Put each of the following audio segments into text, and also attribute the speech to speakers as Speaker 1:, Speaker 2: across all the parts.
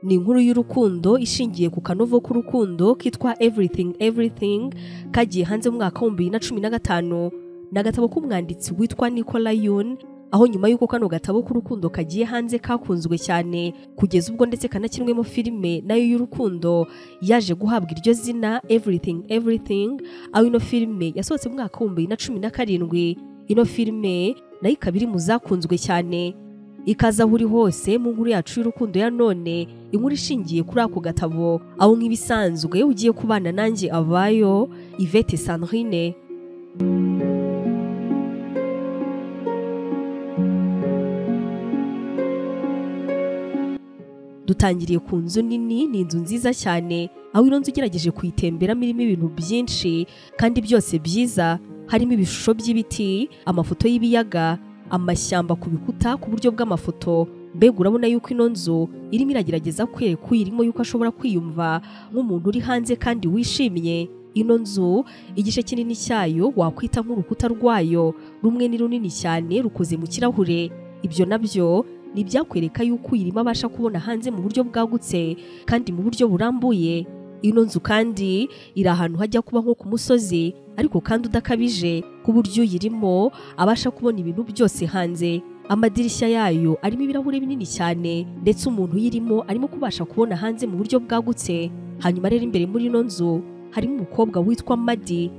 Speaker 1: ni inkuru y'urukundo ishingiye ku kanovo k'urukundo kitwa everything everything kagiye hanze mu mwaka w'ibihumbi bibiri na cumi na gatanu ni agatabo k'umwanditsi witwa nicola yun aho nyuma y'uko kano gatabo k'urukundo kagiye hanze kakunzwe cyane kugeza ubwo ndetse kanakinwemo filime nayo y'urukundo yaje guhabwa iryo zina everything everything aho ino filime yasohotse mu mwaka w'ibihumbi bibiri na cumi na karindwi ino filime nayo ikaba iri mu zakunzwe cyane ikaza aho uri hose mu nkuru yacu y'urukundo ya none inkuru ishingiye kuri ako gatabo aho nk'ibisanzwe iyo ugiye kubana nanjye abayo ivete sandrine dutangiriye ku nzu nini ni inzu nziza cyane aho ino nzu ugerageje kuyitemberamo irimo ibintu byinshi kandi byose byiza harimo ibishusho by'ibiti amafoto y'ibiyaga amashyamba ku bikuta ku buryo bw'amafoto mbega urabona yuko ino nzu irimo iragerageza kwereka uyirimo yuko ashobora kwiyumva nk'umuntu uri hanze kandi wishimye ino nzu igice kinini cyayo wakwita nk'urukuta rwayo rumwe ni runini cyane rukoze mu kirahure ibyo nabyo ni ibyakwereka yuko uyirimo abasha kubona hanze mu buryo bwagutse kandi mu buryo burambuye ino nzu kandi iri ahantu hajya kuba nko ku musozi ariko kandi udakabije ku buryo uyirimo abasha kubona ibintu byose hanze amadirishya yayo arimo ibirahuri binini cyane ndetse umuntu uyirimo arimo kubasha kubona hanze mu buryo bwagutse hanyuma rero imbere muri ino nzu harimo umukobwa witwa madi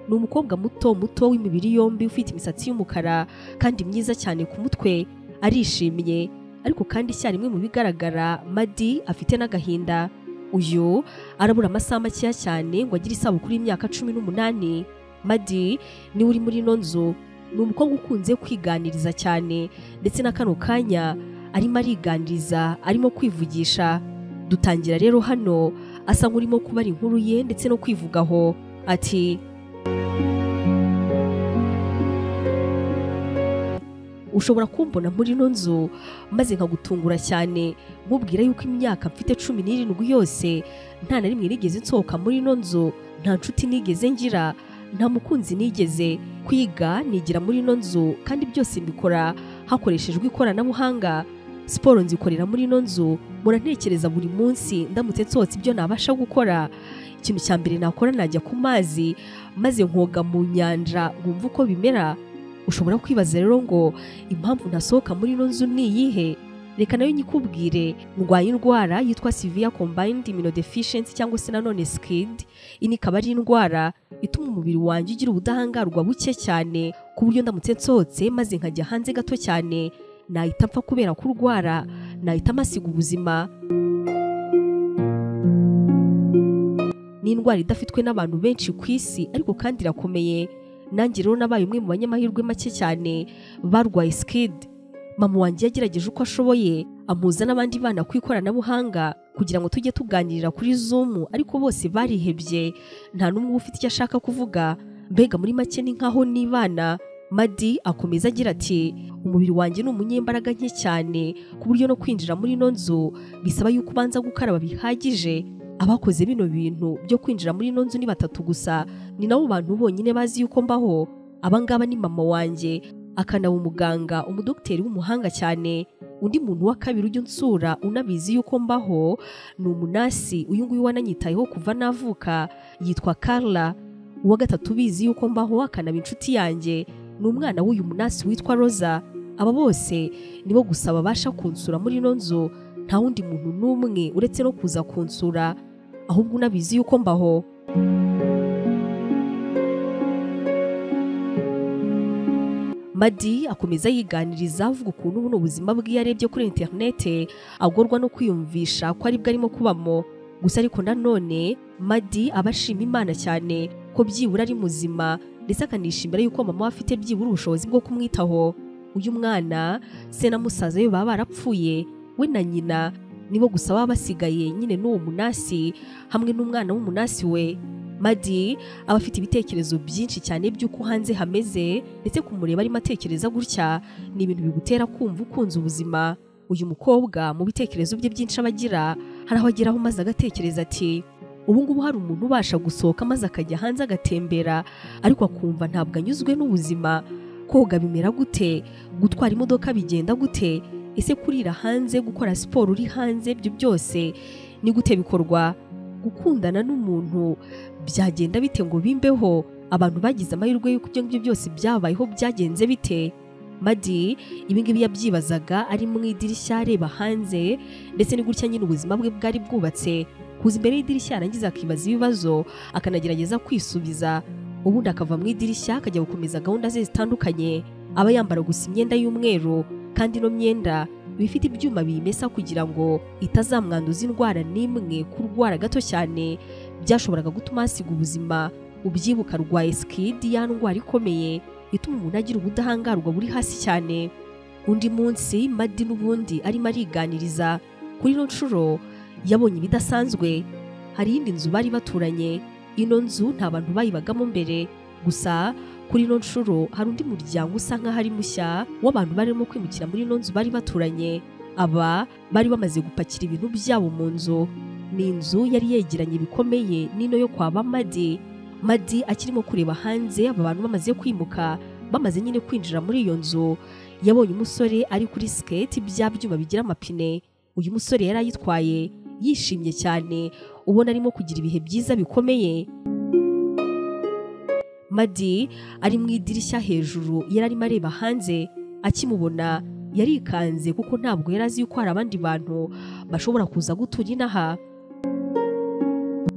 Speaker 1: ni umukobwa muto muto w'imibiri yombi ufite imisatsi y'umukara kandi myiza cyane ku mutwe arishimye ariko kandi icyarimwe mu bigaragara madi afite n'agahinda uyu arabura amasaha makeya cyane ngo agire isabukuru y'imyaka cumi n'umunani madi niwe uri muri ino nzu ni umukobwa ukunze kwiganiriza cyane ndetse na kano kanya arimo ariganiriza arimo kwivugisha dutangira rero hano asa nk'urimo kubara inkuru ye ndetse no kwivugaho ati ushobora kumbona muri ino nzu maze nkagutungura cyane nkubwira yuko imyaka mfite cumi n'irindwi yose nta na rimwe nigeze nsohoka muri ino nzu nta nshuti nigeze ngira nta mukunzi nigeze kwiga nigira muri ino nzu kandi byose mbikora hakoreshejwe ikoranabuhanga siporo nzikorera muri ino nzu murantekereza buri munsi ndamutse nsohotse ibyo nabasha gukora ikintu cya mbere nakora najya ku mazi maze nkoga mu nyanja nkumva uko bimera ushobora kwibaza rero ngo impamvu ntasohoka muri ino nzu ni iyihe reka nayo nyikubwire ndwaye indwara yitwa severe combined immunodeficiency cyangwa se nanone skid iyi ikaba ari indwara ituma umubiri wanjye ugira ubudahangarwa buke cyane ku buryo ndamutse nsohotse maze nkajya hanze gato cyane nahita apfa kubera kurwara nahita amasiga ubuzima ni indwara idafitwe n'abantu benshi ku isi ariko kandi irakomeye nanjye rero nabaye umwe mu banyamahirwe make cyane barwaye sikidi mama wanjye yagerageje uko ashoboye amuza n'abandi bana ku ikoranabuhanga kugira ngo tujye tuganirira kuri zumu ariko bose barihebye nta n'umwe ufite icyo ashaka kuvuga mbega muri make ni nkaho n'ibana madi akomeza agira ati umubiri wanjye ni umunyembaraga nke cyane ku buryo no kwinjira muri ino nzu bisaba yuko ubanza gukaraba bihagije abakoze bino bintu byo kwinjira muri ino nzu ni batatu gusa ni nabo bantu bonyine bazi yuko mbaho abangaba ni mama wanjye akanaba umuganga umudogiteri w'umuhanga cyane undi muntu wa kabiri ujya unsura unabizi yuko mbaho ni umunasi uyu nguyu wananyitayeho kuva navuka yitwa Carla uwa gatatu ubizi yuko mbaho akanaba inshuti yanjye ni umwana w'uyu munasi witwa Roza aba bose nibo gusa babasha kunsura muri ino nzu nta wundi muntu n'umwe uretse no kuza kunsura ahubwo unabizi yuko mbaho madi akomeza yiganiriza avuga ukuntu buno buzima bwe yarebye kuri interinete agorwa no kwiyumvisha ko aribwo arimo kubamo gusa ariko nanone madi aba ashima imana cyane ko byibura ari muzima ndetse akanishimira yuko mama we afite byibura ubushobozi bwo kumwitaho uyu mwana se na musaza we baba barapfuye we na nyina nibo gusa baba basigaye nyine n'uwo munasi hamwe n'umwana w'umunasi we madi aba afite ibitekerezo byinshi cyane by'uko hanze hameze ndetse kumureba arimo atekereza gutya ni ibintu bigutera kumva ukunze ubuzima uyu mukobwa mu bitekerezo bye byinshi aba agira hari aho ageraho maze agatekereza ati ubu ngubu hari umuntu ubasha gusohoka maze akajya hanze agatembera ariko akumva ntabwo anyuzwe n'ubuzima koga bimera gute gutwara imodoka bigenda gute ese kurira hanze gukora siporo uri hanze ibyo byose ni gute bikorwa gukundana n'umuntu byagenda bite ngo bimbeho abantu bagize amahirwe y'uko ibyo ngibyo byose byabayeho byagenze bite madi ibi ngibi yabyibazaga ari mu idirishya areba hanze ndetse ni gutya nyine ubuzima bwe bwari bwubatse kuza imbere y'idirishya yarangiza akibaza ibibazo akanagerageza kwisubiza ubundi akava mu idirishya akajya gukomeza gahunda ze zitandukanye aba yambara gusa imyenda y'umweru kandi ino myenda iba ifite ibyuma biyimesa kugira ngo itazamwanduza indwara n'imwe kurwara gato cyane byashoboraga gutuma hasiga ubuzima ubyibuka arwaye sikidi ya ndwara ikomeye ituma umuntu agira ubudahangarwa buri hasi cyane undi munsi madi n'ubundi arimo ariganiriza kuri ino nshuro yabonye ibidasanzwe hari iyindi nzu bari baturanye ino nzu nta bantu bayibagamo mbere gusa kuri ino nshuro hari undi muryango usa nk'aho ari mushya w'abantu barimo kwimukira muri ino nzu bari baturanye aba bari bamaze gupakira ibintu byabo mu nzu ni inzu yari yegeranye bikomeye n'ino yo kwa bamadi madi akirimo kureba hanze aba bantu bamaze kwimuka bamaze nyine kwinjira muri iyo nzu yabonye umusore ari kuri siketi bya byuma bigira amapine uyu musore yari ayitwaye yishimye cyane ubona arimo kugira ibihe byiza bikomeye madi ari mu idirishya hejuru yari arimo areba hanze akimubona yarikanze kuko ntabwo yari azi yuko hari abandi bantu bashobora kuza gutura inaha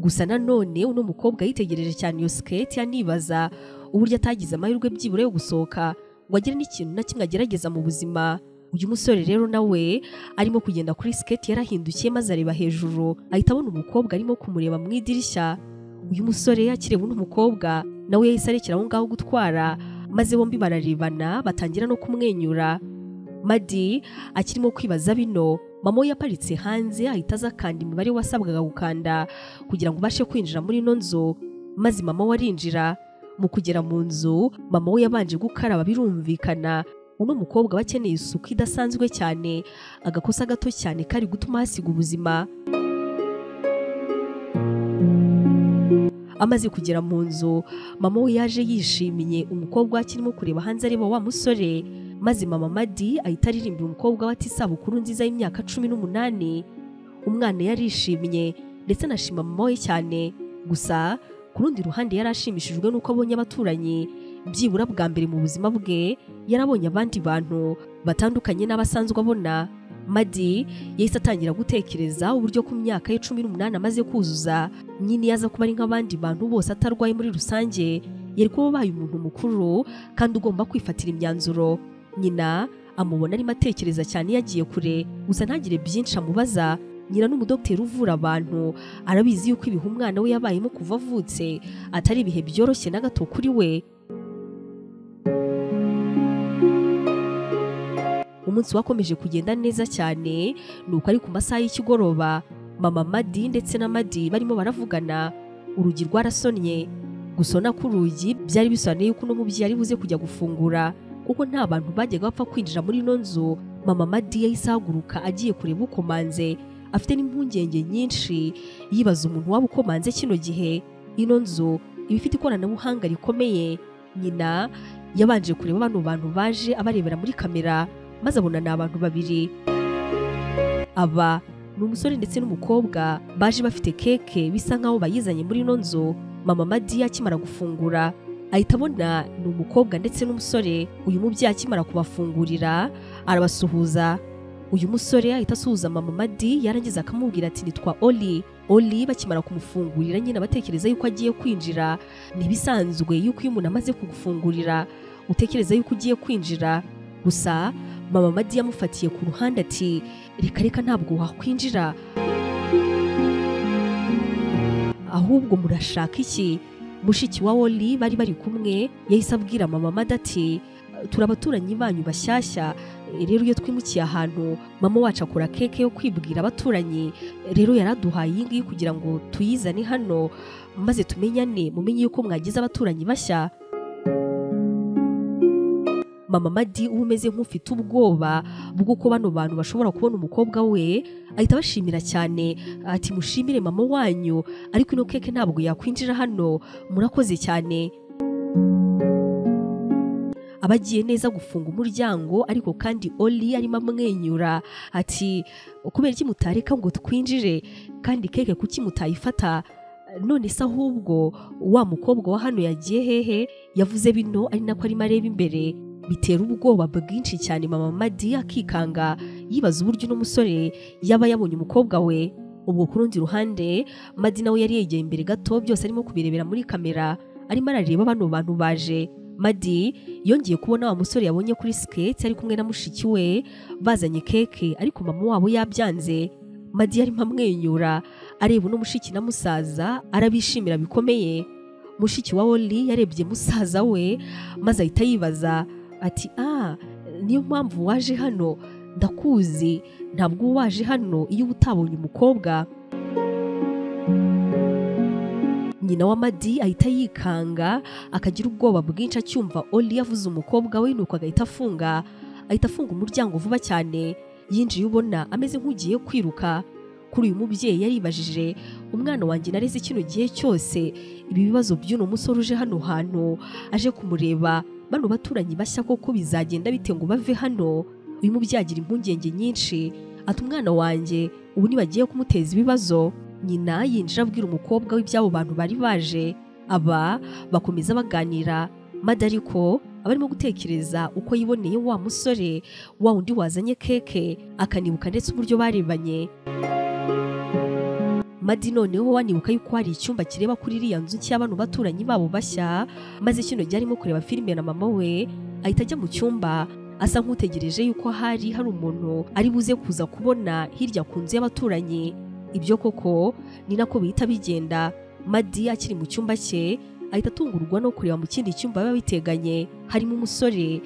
Speaker 1: gusa nanone uno mukobwa yitegereje cyane iyo siketi anibaza uburyo atagize amahirwe byibura yo gusohoka ngo agire n'ikintu na kimwe agerageza mu buzima uyu musore rero nawe arimo kugenda kuri siketi yarahindukiye maze areba hejuru ahita abona umukobwa arimo kumureba mu idirishya uyu musore akireba uno mukobwa nawe yahise arekera aho ngaho gutwara maze bombi bararebana batangira no kumwenyura madi akirimo kwibaza bino mama we yaparitse hanze ahita aza akanda imibare wasabwaga gukanda kugira ngo ubashe kwinjira muri ino nzu maze mama we arinjira mu kugera mu nzu mama we yabanje gukaraba birumvikana uno mukobwa aba akeneye isuku idasanzwe cyane agakosa gato cyane kari gutuma hasiga ubuzima amaze kugera mu nzu mama we yaje yishimiye umukobwa akirimo kureba hanze areba wa musore maze mama madi ahita aririmbira umukobwa we ati isabukuru nziza y'imyaka cumi n'umunani umwana yarishimye ndetse anashima mama we cyane gusa ku rundi ruhande yari ashimishijwe n'uko abonye abaturanyi byibura bwa mbere mu buzima bwe yarabonye abandi bantu batandukanye n'abasanzwe abona madi yahise atangira gutekereza uburyo ku myaka ye cumi n'umunani amaze kuzuza nyine yaza kuba ari nk'abandi bantu bose atarwaye muri rusange yari kuba abaye umuntu mukuru kandi ugomba kwifatira imyanzuro nyina amubona arimo atekereza cyane yagiye kure gusa ntagire byinshi amubaza nyina n'umudogiteri uvura abantu arabizi yuko ibihe umwana we yabayemo kuva avutse atari ibihe byoroshye na gato kuri we umunsi wakomeje kugenda neza cyane ni uko ari ku masaha y'ikigoroba mama madi ndetse na madi barimo baravugana urugi rwarasonnye gusona k'urugi byari bisobanuye yuko uno mubyeyi ari buze kujya gufungura kuko nta bantu bajyaga bapfa kwinjira muri ino nzu mama madi yahise ahaguruka agiye kureba ukomanze afite n'impungenge nyinshi yibaza umuntu waba ukomanze kino gihe ino nzu iba ifite ikoranabuhanga rikomeye nyina yabanje kureba bano bantu baje abarebera muri kamera maze abona ni abantu babiri aba ni umusore ndetse n'umukobwa baje bafite keke bisa nk'aho bayizanye muri ino nzu mama madi akimara gufungura ahita abona ni umukobwa ndetse n'umusore uyu mubyeyi akimara kubafungurira arabasuhuza uyu musore ahita asuhuza mama madi yarangiza akamubwira ati nitwa oli oli bakimara kumufungurira nyine abatekereza yuko agiye kwinjira ntibisanzwe yuko iyo umuntu amaze kugufungurira utekereza yuko ugiye kwinjira gusa mama madi yamufatiye ku ruhande ati reka reka ntabwo wakwinjira ahubwo murashaka iki mushiki wa woli bari bari kumwe yahise abwira mama mada ati turi abaturanyi banyu bashyashya rero iyo twimukiye ahantu mama wacu akora keke yo kwibwira abaturanyi rero yaraduhaye iyi ngiyi kugira ngo tuyizane hano maze tumenyane mumenye yuko mwagize abaturanyi bashya mama madi uba umeze nk'ufite ubwoba bw'uko bano bantu bashobora kubona umukobwa we ahita abashimira cyane ati mushimire mama wanyu ariko ino keke ntabwo yakwinjira hano murakoze cyane aba agiye neza gufunga umuryango ariko kandi oli arimo amwenyura ati kubera iki mutareka ngo twinjire kandi keke kuki mutayifata none se ahubwo wa mukobwa wa hano yagiye hehe yavuze bino ari nako arimo areba imbere bitera ubwoba bwinshi cyane mama madi akikanga yibaza uburyo uno musore yaba yabonye umukobwa we ubwo ku rundi ruhande madi nawe yari yegeye imbere gato byose arimo kubirebera muri kamera arimo arareba bano bantu baje madi yongeye kubona wa musore yabonye kuri skate ari kumwe na mushiki we bazanye keke ariko mama wabo yabyanze madi yarimo amwenyura areba uno mushiki na musaza arabishimira bikomeye mushiki wa oli yarebye musaza we maze ahita yibaza ati ah niyo mpamvu waje hano ndakuzi ntabwo uba waje hano iyo uba utabonye umukobwa nyina wa madi ahita yikanga akagira ubwoba bwinshi acyumva oli yavuze umukobwa we nuko agahita afunga ahita afunga umuryango vuba cyane yinjiye ubona ameze nk'ugiye kwiruka kuri uyu mubyeyi yaribajije umwana wanjye nareze kino gihe cyose ibi bibazo by'uno musore uje hano hantu aje kumureba bano baturanyi bashya koko bizagenda bite ngo bave hano uyu mubyeyi agira impungenge nyinshi ati umwana wanjye ubu ntibagiye kumuteza ibibazo nyina yinjira abwira umukobwa w'iby'abo bantu bari baje aba bakomeza baganira mada ariko aba arimo gutekereza uko yiboneye wa musore wa wundi wazanye keke akanibuka ndetse uburyo barebanye madi noneho wanibuka yuko hari icyumba kireba kuri iriya nzu cy'abanu baturanyi babo bashya maze kino gihe arimo kureba filime na mama we ahita ajya mu cyumba asa nk'utegereje yuko hari hari umuntu ari buze kuza kubona hirya ku nzu y'abaturanyi ibyo koko ni nako bihita bigenda madi akiri mu cyumba cye ahita atungurwa no kureba mu kindi cyumba biba biteganye harimo umusore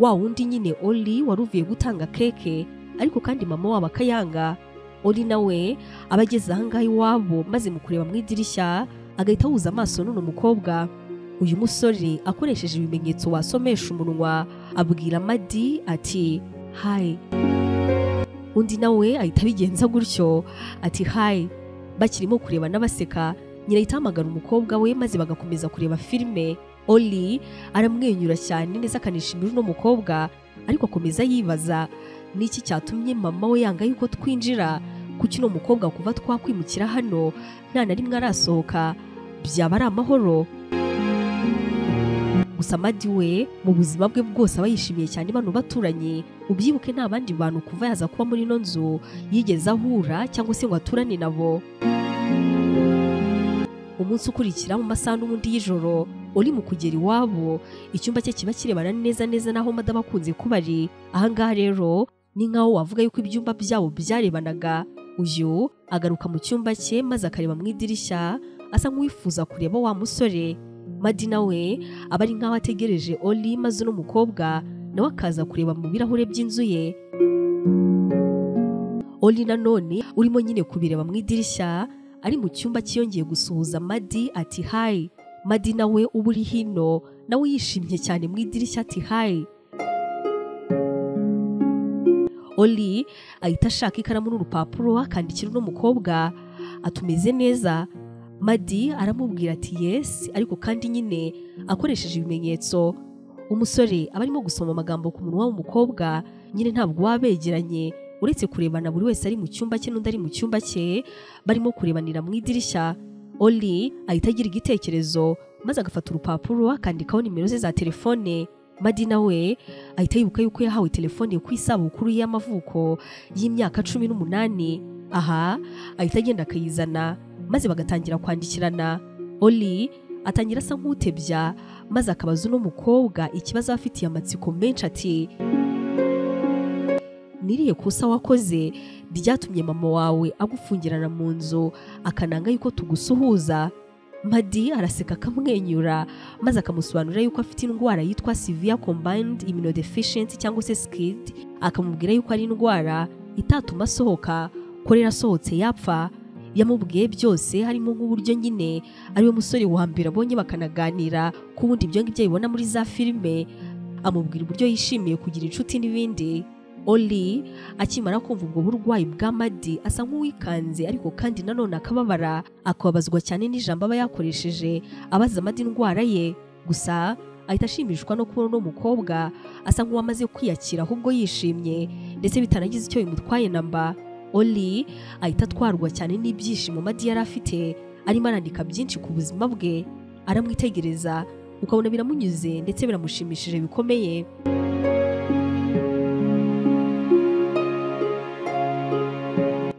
Speaker 1: wa wundi nyine oli wari uvuye gutanga keke ariko kandi mama wabo akayanga oli nawe aba ageze ahangaha iwabo maze mu kureba mu idirishya agahita ahuza amaso n'uno mukobwa uyu musore akoresheje ibimenyetso wasomesha umunwa abwira madi ati hayi undi nawe ahita abigenza gutyo ati hayi bakirimo kureba n'abaseka nyina ahita ahamagara umukobwa we maze bagakomeza kureba filime oli aramwenyura cyane neza akanishimira uno mukobwa ariko akomeza yibaza ni iki cyatumye mama we yanga yuko twinjira kuki uno mukobwa kuva twakwimukira hano nta na rimwe arasohoka byaba ari amahoro gusa amadi we mu buzima bwe bwose aba yishimiye cyane bano baturanye ubyibuke nta bandi bantu kuva yaza kuba muri ino nzu yigeze ahura cyangwa se ngo aturane nabo umunsi ukurikira mu masaha n'ubundi y'ijoro uri mu kugera iwabo icyumba cye kiba kirebana neza neza n'aho madaba akunze kuba ari ahangaha rero ni nk'aho wavuga yuko ibyumba byabo byarebanaga uyu agaruka mu cyumba cye maze akareba mu idirishya asa nk'uwifuza kureba wa musore madi nawe aba ari nk'aho ategereje oli maze uno mukobwa nawe akaza kureba mu birahure by'inzu ye oli nanone urimo nyine kubireba mu idirishya ari mu cyumba cyiyongeye gusuhuza madi ati hayi madi nawe uba uri hino nawe yishimye cyane mu idirishya ati hayi oli ahita ashaka ikaramu n'urupapuro akandikira uno mukobwa atumeze neza madi aramubwira ati yesi ariko kandi nyine akoresheje ibimenyetso umusore aba arimo gusoma amagambo ku munwa w'umukobwa nyine ntabwo baba begeranye uretse kurebana buri wese ari mu cyumba cye n'undi ari mu cyumba cye barimo kurebanira mu idirishya oli ahita agira igitekerezo maze agafata urupapuro akandikaho nimero ze za telefone madi nawe ahita yibuka yuko yahawe telefone ku isabukuru y'amavuko y'imyaka cumi n'umunani aha ahita agenda akayizana maze bagatangira kwandikirana oli atangira asa nk'utebya maze akabaza uno mukobwa ikibazo aba afitiye amatsiko menshi ati niriye kusa wakoze ryatumye mama wawe agufungirana mu nzu akananga yuko tugusuhuza madi araseka akamwenyura maze akamusobanurira yuko afite indwara yitwa severe combined immunodeficiency cyangwa se skid akamubwira yuko ari indwara itatuma asohoka korera asohotse yapfa yamubwiye byose harimo nk'uburyo nyine ariwe musore wa mbere abonye bakanaganira ko ubundi ibyo ngibyo abibona muri za filime amubwira uburyo yishimiye kugira inshuti n'ibindi oli akimara kumva ubwo burwayi bwa madi asa nk'uwikanze ariko kandi nanone akababara akababazwa cyane n'ijambo aba yakoresheje abaza madi indwara ye gusa ahita ashimishwa no kubona uno mukobwa asa nk'uwamaze kwiyakira ahubwo yishimye ndetse bitanagize icyo bimutwaye na mba oli ahita atwarwa cyane n'ibyishimo madi yari afite arimo arandika byinshi ku buzima bwe aramwitegereza ukabona biramunyuze ndetse biramushimishije bikomeye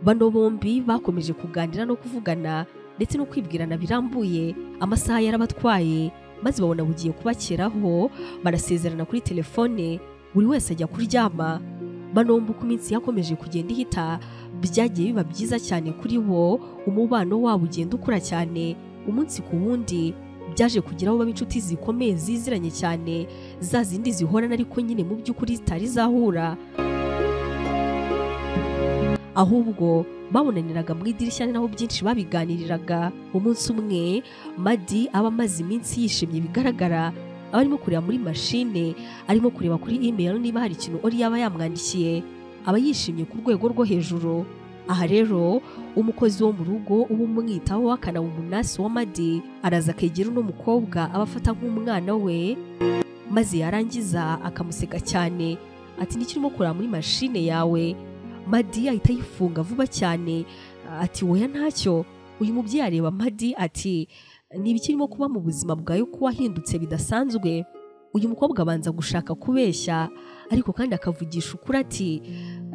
Speaker 1: bano bombi bakomeje kuganira no kuvugana ndetse no kwibwirana birambuye amasaha yarabatwaye maze babona bugiye kubakeraho barasezerana kuri telefone buri wese ajya kuryama banomba uko iminsi yakomeje kugenda ihita byagiye biba byiza cyane kuri bo umubano wabo ugenda ukura cyane umunsi ku wundi byaje kugira aho baba inshuti zikomeye ziziranye cyane za zindi zihorana ariko nyine mu by'ukuri zitari zahura ahubwo babonaniraga mu idirishya naho byinshi babiganiriraga umunsi umwe madi aba amaze iminsi yishimye bigaragara aba arimo kureba muri mashine arimo kureba kuri imeri niba hari ikintu ori yaba yamwandikiye aba yishimye ku rwego rwo hejuru aha rero umukozi wo mu rugo uba umwitaho w'akanaba umunasi wa madi araza akegera uno mukobwa aba afata nk'umwana we maze yarangiza akamuseka cyane ati n'ikirimo kureba muri mashine yawe madi ahita ayifunga vuba cyane ati woya ntacyo uyu mubyeyi areba madi ati ibikirimo kuba mu buzima bwawe ko wahindutse bidasanzwe uyu mukobwa abanza gushaka kubeshya ariko kandi akavugisha ukuri ati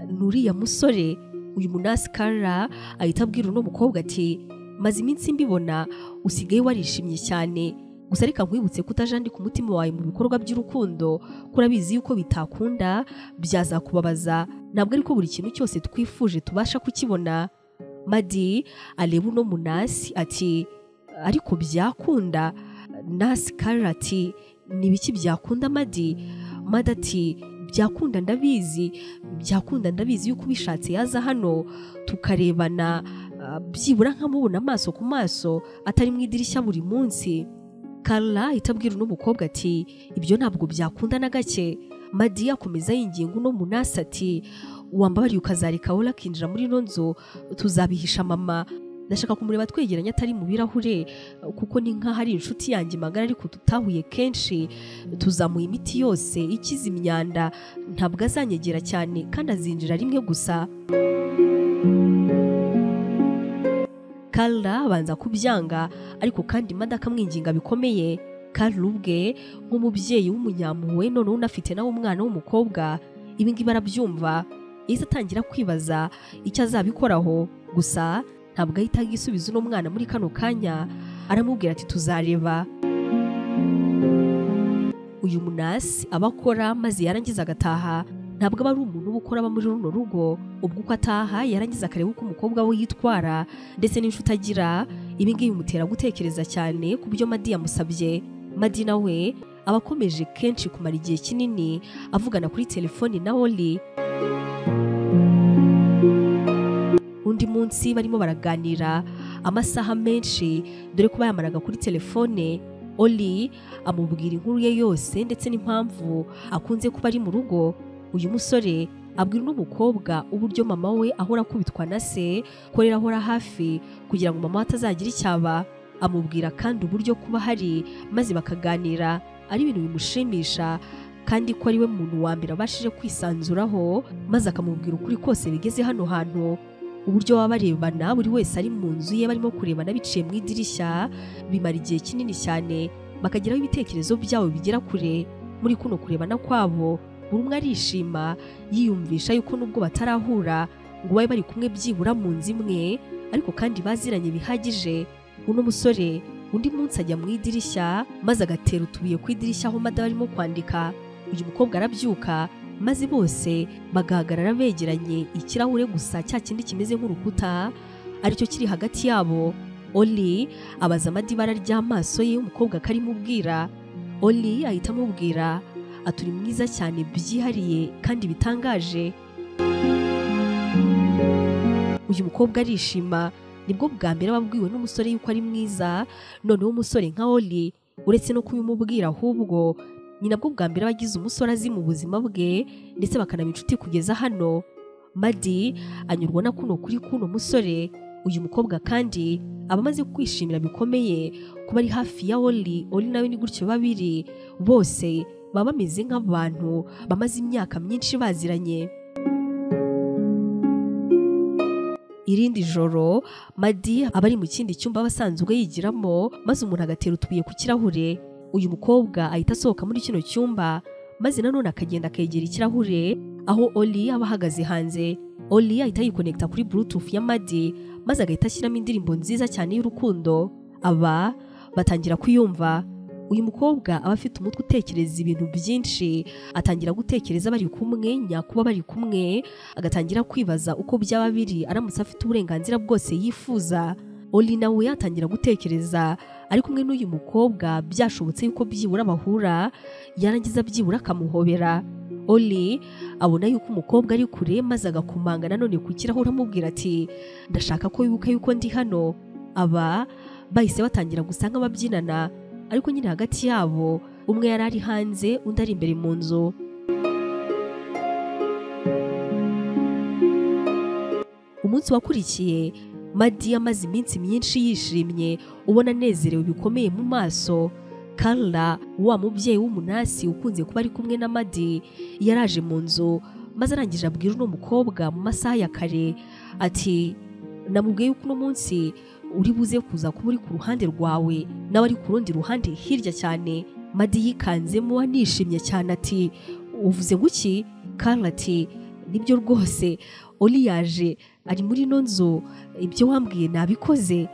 Speaker 1: nuriya musore uyu munasi kara ahita abwira uno mukobwa ati maze iminsi mbibona usigaye warishimye cyane gusa reka nkwibutse kutajandika umutima wawe mu bikorwa by'urukundo kurabizi yuko bitakunda byazakubabaza ntabwo ariko buri kintu cyose twifuje tubasha kukibona madi areba uno munasi ati ariko byakunda nasi kari ati n'ibiki byakunda madi madi ati byakunda ndabizi byakunda ndabizi yuko ubishatse yaza hano tukarebana byibura nkamubona amaso ku maso atari mu idirishya buri munsi Carla ahita abwira uno mukobwa ati ibyo ntabwo byakunda na gake madi akomeza yinginga uno munasi ati wambabariye ukazareka wowe akinjira muri ino nzu tuzabihisha mama ndashaka kumureba twegeranye atari mu birahure kuko ni nk'aho ari inshuti yanjye magara ariko tutahuye kenshi tuzamuye imiti yose ikiza imyanda ntabwo azanyegera cyane kandi azinjira rimwe gusa Carla abanza kubyanga ariko kandi imada akamwinginga bikomeye Carla ubwe nk'umubyeyi w'umunyampuhwe noneho unafite nawe umwana w'umukobwa ibi ngibi arabyumva yahise atangira kwibaza icyo azabikoraho gusa ntabwo ahita agisubiza uno mwana muri kano kanya aramubwira ati tuzareba uyu munasi aba akora maze yarangiza agataha ntabwo aba ari umuntu uba ukora aba muri runo rugo ubwo uko ataha yarangiza akareba uko umukobwa we yitwara ndetse n'inshuti agira ibi ngibi bimutera gutekereza cyane ku byo madi yamusabye madi nawe aba akomeje kenshi kumara igihe kinini avugana kuri telefoni na oli undi munsi barimo baraganira amasaha menshi dore ko bayamaraga kuri telefone oli amubwira inkuru ye yose ndetse n'impamvu akunze kuba ari mu rugo uyu musore abwira uno mukobwa uburyo mama we ahora akubitwa na se korera ahora hafi kugira ngo mama we atazagira icyaba amubwira kandi uburyo kuba hari maze bakaganira ari ibintu bimushimisha kandi ko ari we muntu wa mbere abashije kwisanzuraho maze akamubwira ukuri kose bigeze hano hantu uburyo baba barebana buri wese ari mu nzu ye barimo kurebana biciye mu idirishya bimara igihe kinini cyane bakageraho ibitekerezo byabo bigera kure muri kuno kurebana kwabo buri umwe arishima yiyumvisha yuko nubwo batarahura ngo babe bari kumwe byibura mu nzu imwe ariko kandi baziranye bihagije uno musore undi munsi ajya mu idirishya maze agatera utubuye ku idirishya aho mada barimo kwandika uyu mukobwa arabyuka maze bose bagahagarara begeranye ikirahure gusa cya kindi kimeze nk'urukuta aricyo kiri hagati yabo oli abaza amadi ibara ry'amaso ye umukobwa akarimubwira oli ahita amubwira aturi mwiza cyane byihariye kandi bitangaje uyu mukobwa arishima nibwo bwa mbere aba abwiwe n'umusore yuko ari mwiza noneho umusore nka oli uretse no kubimubwira ahubwo ni nabwo bwa mbere aba agize umusore azi mu buzima bwe ndetse bakanaba inshuti kugeza hano madi anyurwa na kuno kuri kuno musore uyu mukobwa kandi aba amaze kwishimira bikomeye kuba ari hafi ya Oli Oli nawe ni gutyo babiri bose baba bameze nk'abantu bamaze imyaka myinshi baziranye irindi joro madi aba ari mu kindi cyumba aba asanzwe yigiramo maze umuntu agatera utubuye ku kirahure uyu mukobwa ahita asohoka muri kino cyumba maze nanone akagenda akegera ikirahure aho oli aba ahagaze hanze oli ahita yikonekita kuri bluetooth ya madi maze agahita ashyiramo indirimbo nziza cyane y'urukundo aba batangira kuyumva uyu mukobwa aba afite umutwe utekereza ibintu byinshi atangira gutekereza bari kumwe nyakuba bari kumwe agatangira kwibaza uko byaba biri aramutse afite uburenganzira bwose yifuza oli nawe yatangira gutekereza ari kumwe n'uyu mukobwa byashobotse yuko byibura bahura yarangiza byibura akamuhobera oli abona yuko umukobwa ari kure maze agakomanga nanone ku kirahure amubwira ati ndashaka ko wibuka yuko ndi hano aba bahise batangira gusa nk'ababyinana ariko nyine hagati yabo umwe yari ari hanze undi ari imbere mu nzu umunsi wakurikiye madi amaze iminsi myinshi yishimye ubona anezerewe bikomeye mu maso karla wa mubyeyi w'umunasi ukunze kuba ari kumwe na madi yaraje mu nzu maze arangije abwira uno mukobwa mu masaha ya kare ati namubwiye yuko uno munsi uri buze kuza kuba uri ku ruhande rwawe nawe ari ku rundi ruhande hirya cyane madi yikanzemo anishimye cyane ati uvuze guki karla ati nibyo rwose oli yaje ari muri ino nzu ibyo wambwiye nabikoze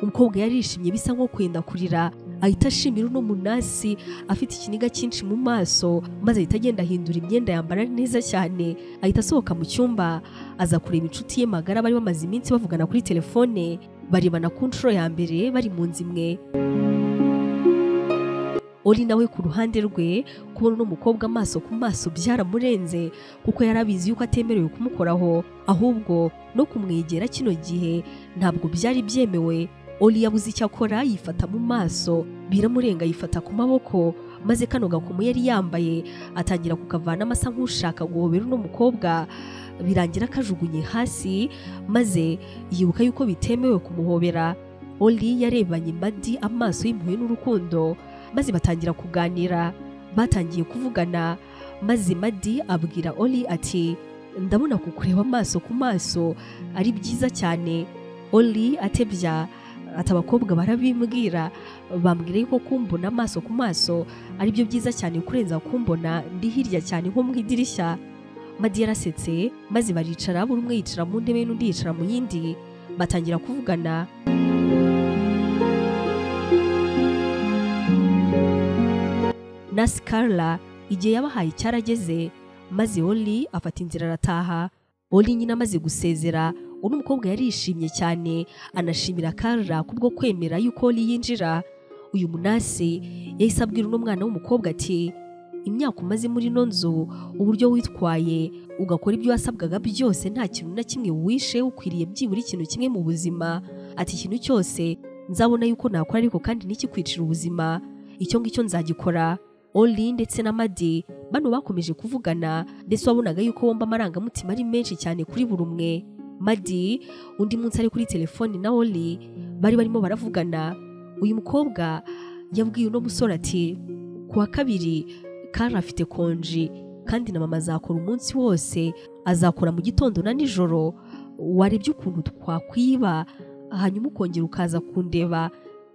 Speaker 1: umukobwa yarishimye bisa nko kwenda kurira ahita ashimira uno munasi afite ikiniga cyinshi mu maso maze ahita agenda ahindura imyenda yambara neza cyane ahita asohoka mu cyumba aza kureba inshuti ye magara bari bamaze iminsi bavugana kuri telefone barebana ku nshuro ya mbere bari mu nzu imwe Oli nawe ku ruhande rwe kubona uno mukobwa amaso ku maso byaramurenze kuko yari abizi yuko atemerewe kumukoraho ahubwo no kumwegera kino gihe ntabwo byari byemewe Oli yabuze icyo akora yifata mu maso biramurenga yifata ku maboko maze kano gakomo yari yambaye atangira kukavanamo asa nk'ushaka guhobera uno mukobwa birangira kajugunye hasi maze yibuka yuko bitemewe kumuhobera Oli yarebanye Madi amaso y'impuhwe n'urukundo maze batangira kuganira batangiye kuvugana maze madi abwira oli ati ndabona kukureba amaso ku maso ari byiza cyane oli atebya ati abakobwa barabimbwira bambwira yuko kumbona amaso ku maso ari byo byiza cyane kurenza kumbona ndi hirya cyane nko mu idirishya madi yarasetse maze baricara buri umwe yicara mu ntebe n'undi yicara mu yindi batangira kuvugana na Scarla igihe yabahaye cyarageze maze Oli afata inzira arataha Oli nyine amaze gusezera uno mukobwa yarishimye cyane anashimira Carla kubwo kwemera yuko Oli yinjira uyu munasi yahise abwira uno mwana w'umukobwa ati imyaka umaze muri ino nzu uburyo witwaye ugakora ibyo wasabwaga byose nta kintu na kimwe wishe ukwiriye byibura ikintu kimwe mu buzima ati ikintu cyose nzabona yuko nakora ariko kandi ntikikwicira ubuzima icyo ngicyo nzagikora Oli ndetse na Madi bano bakomeje kuvugana ndetse wabonaga yuko bomba amarangamutima ari menshi cyane kuri buri umwe Madi undi munsi ari kuri telefoni na Oli bari barimo baravugana uyu mukobwa yabwiye uno musore ati kuwa kabiri Kara afite konji kandi na mama azakora umunsi wose azakora mu gitondo na nijoro warebye ukuntu twakwiba hanyuma ukongera ukaza kundeba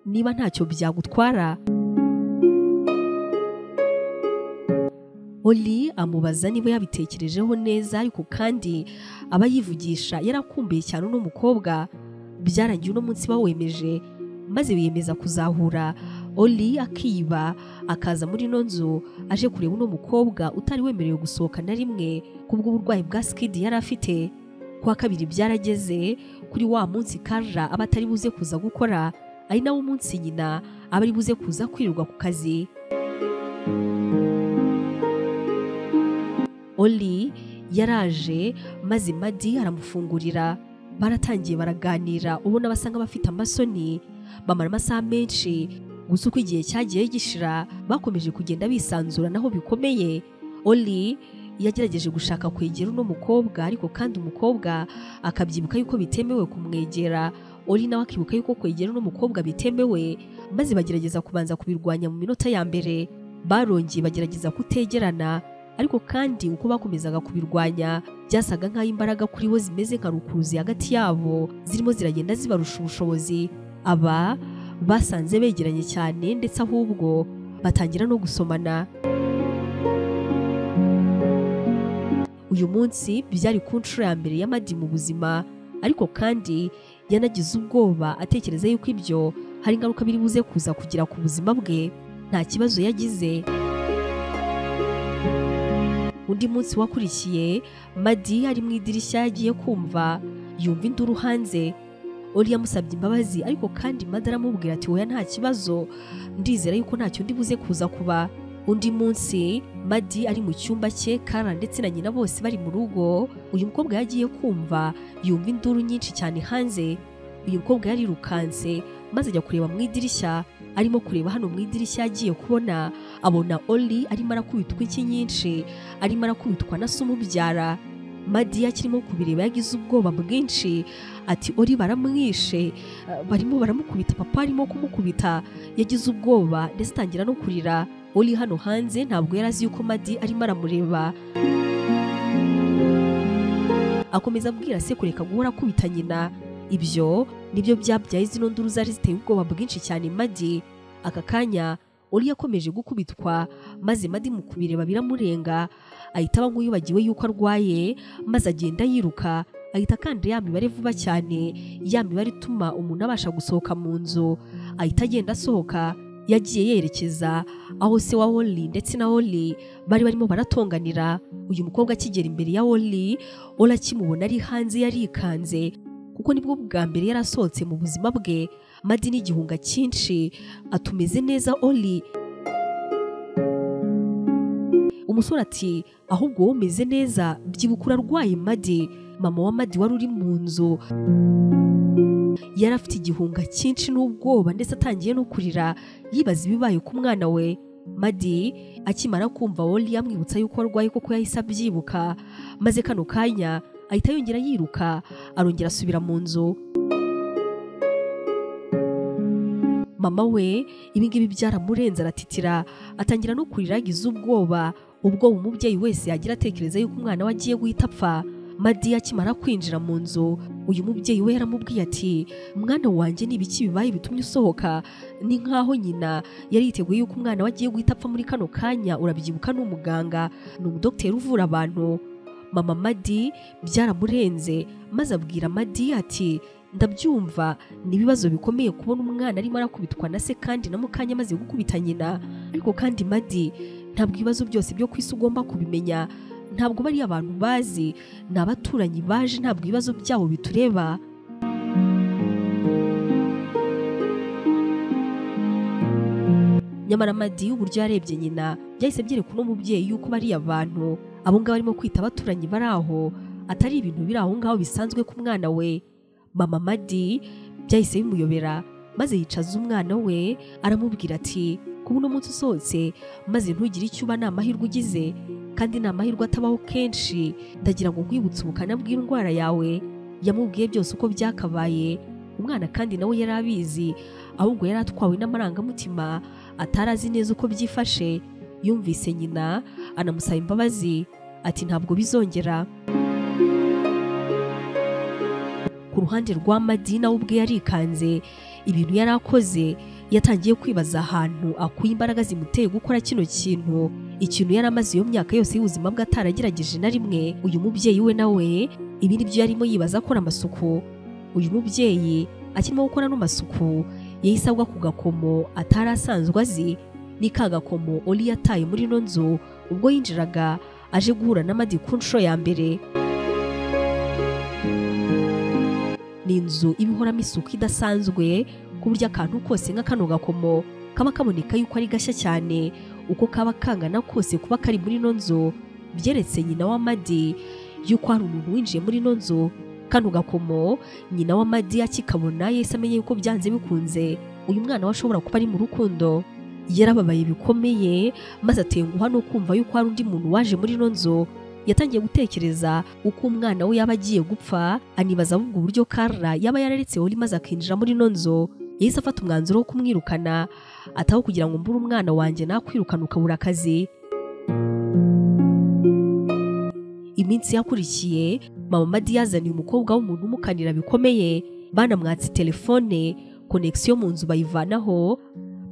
Speaker 1: niba ntacyo byagutwara Oli amubaza niba yabitekerejeho neza ariko kandi aba yivugisha yarakumbuye cyane uno mukobwa byarangiye uno munsi bawemeje maze biyemeza kuzahura Oli akiba akaza muri ino nzu aje kureba uno mukobwa utari wemerewe gusohoka na rimwe kubw'uburwayi bwa sikidi yari afite kuwa kabiri byarageze kuri wa munsi Karla aba atari buze kuza gukora ari nawo umunsi nyina aba ari buze kuza kwirirwa ku kazi Oli yaraje maze Madi aramufungurira baratangiye baraganira ubona basa nk'abafite amasoni bamara amasaha menshi gusa uko igihe cyagiye gishira bakomeje kugenda bisanzuranaho bikomeye Oli yagerageje gushaka kwegera uno mukobwa ariko kandi umukobwa akabyibuka yuko bitemewe kumwegera ori nawe akibuka yuko kwegera uno mukobwa bitemewe maze bagerageza kubanza kubirwanya mu minota ya mbere barongeye bagerageza kutegerana ariko kandi uko bakomezaga kubirwanya byasaga nk'aho imbaraga kuri bo zimeze nka rukuruzi hagati yabo zirimo ziragenda zibarusha ubushobozi aba basanze begeranye cyane ndetse ahubwo batangira no gusomana uyu munsi byari ku nshuro ya mbere y'amadi mu buzima ariko kandi yanagize ubwoba atekereza yuko ibyo hari ingaruka biri buze kuza kugira ku buzima bwe nta kibazo yagize undi munsi wakurikiye madi ari mu idirishya yagiye kumva yumva induru hanze ori yamusabye imbabazi ariko kandi madi aramubwira ati wowe nta kibazo ndizera yuko ntacyo ndi buze kuza kuba undi munsi madi ari mu cyumba cye kara ndetse na nyina bose bari mu rugo uyu mukobwa yagiye kumva yumva induru nyinshi cyane hanze uyu mukobwa yarirukanse maze ajya kureba mu idirishya arimo kureba hano mu idirishya yagiye kubona abona ori arimo arakubitwa inshyi nyinshi arimo arakubitwa na se umubyara madiya kirimo kubireba yagize ubwoba bwinshi ati ori baramwishe barimo baramukubita papa arimo kumukubita yagize ubwoba ndetse atangira no kurira uri hano hanze ntabwo yari azi yuko madi arimo aramureba akomeza abwira se kureka guhora akubita nyina ibyo nibyo byabyaye zino nduru zari ziteye ubwoba bwinshi cyane madi aka kanya uri yakomeje gukubitwa maze madi mu kubireba biramurenga ahita aba nk'uwibagiwe yuko arwaye maze agenda yiruka ahita kandi ya mibare vuba cyane ya mibare ituma umuntu abasha gusohoka mu nzu ahita agenda asohoka yagiye yerekeza aho se wa Oli ndetse na Oli bari barimo baratonganira uyu mukobwa akigera imbere ya Oli Oli akimubona ari hanze yarikanze kuko nibwo bwa mbere yarasohotse mu buzima bwe madi n'igihunga cyinshi atumeze neza Oli umusore ati ahubwo wowe umeze neza byibuka urarwaye madi mama wa madi wari uri mu nzu yari afite igihunga cyinshi n'ubwoba ndetse atangiye no kurira yibaza ibibaye ku mwana we madi akimara kumva woli yamwibutsa yuko arwaye koko yahise abyibuka maze kano kanya ahita yongera yiruka arongera asubira mu nzu mama we ibingibi byaramurenze aratitira atangira no kurira yagize ubwoba ubwoba umubyeyi wese yagira atekereza yuko umwana we agiye guhita apfa madi akimara kwinjira mu nzu uyu mubyeyi we yaramubwiye ati mwana wanjye ni ibiki bibaye bitumye usohoka ni nk'aho nyina yari yiteguye yuko umwana we agiye guhita apfa muri kano kanya urabyibuka ni umuganga ni umudogiteri uvura abantu mama madi byaramurenze maze abwira madi ati ndabyumva ni ibibazo bikomeye kubona umwana arimo arakubitwa na se kandi na mukanya amaze gukubita nyina ariko kandi madi ntabwo ibibazo byose byo ku isi ugomba kubimenya ntabwo bari abantu bazi ni abaturanyi baje ntabwo ibibazo byabo bitureba nyamara amadi uburyo yarebye nyina byahise byereka uno mubyeyi yuko bariya bantu abo ngabo arimo kwita abaturanyi bari aho atari ibintu biri aho ngaho bisanzwe ku mwana we mama madi byahise bimuyobera maze yicaza umwana we aramubwira ati kuba uno munsi usohotse maze ntugire icyo uba ni amahirwe ugize kandi ni amahirwe atabaho kenshi ndagira ngo nkwibutse ubukana bw'indwara yawe yamubwiye byose uko byakabaye umwana kandi nawe yari abizi ahubwo yari atwawe n'amarangamutima atari azi neza uko byifashe yumvise nyina anamusaba imbabazi ati ntabwo bizongera ku ruhande rwa madi nawe ubwe yarikanze ibintu yari akoze yatangiye kwibaza ahantu akuye imbaraga zimuteye gukora kino kintu ikintu yari amaze iyo myaka yose y'ubuzima bwe ataragerageje na rimwe uyu mubyeyi we nawe ibi ni byo yarimo yibaza akora amasuku uyu mubyeyi akirimo gukora ano masuku yahise agwa ku gakomo atari asanzwe azi ni ka gakomo ori yataye muri ino nzu ubwo yinjiraga aje guhura n'amadi ku nshuro ya mbere ni inzu ibihoramo isuku idasanzwe ku buryo akantu kose nka kano gakomo kaba kaboneka yuko ari gashya cyane uko kaba kangana kose kuba kari muri ino nzu byeretse nyina wa madi yuko hari umuntu winjiye muri ino nzu kano gakomo nyina wa madi akikabona yahise amenye yuko byanze bikunze uyu mwana we ashobora kuba ari mu rukundo yarababaye bikomeye maze atenguha no kumva yuko hari undi muntu waje muri ino nzu yatangiye gutekereza uko umwana we yaba agiye gupfa anibaza ahubwo uburyo Carla yaba yararetseho uri maze akinjira muri ino nzu yahise afata umwanzuro wo kumwirukana ataho kugira ngo mbure umwana wanjye nakwirukana ukabura akazi iminsi yakurikiye mama Madi yazaniye umukobwa w'umuntu umukanira bikomeye banamwatse telefone konegisiyo mu nzu bayivanaho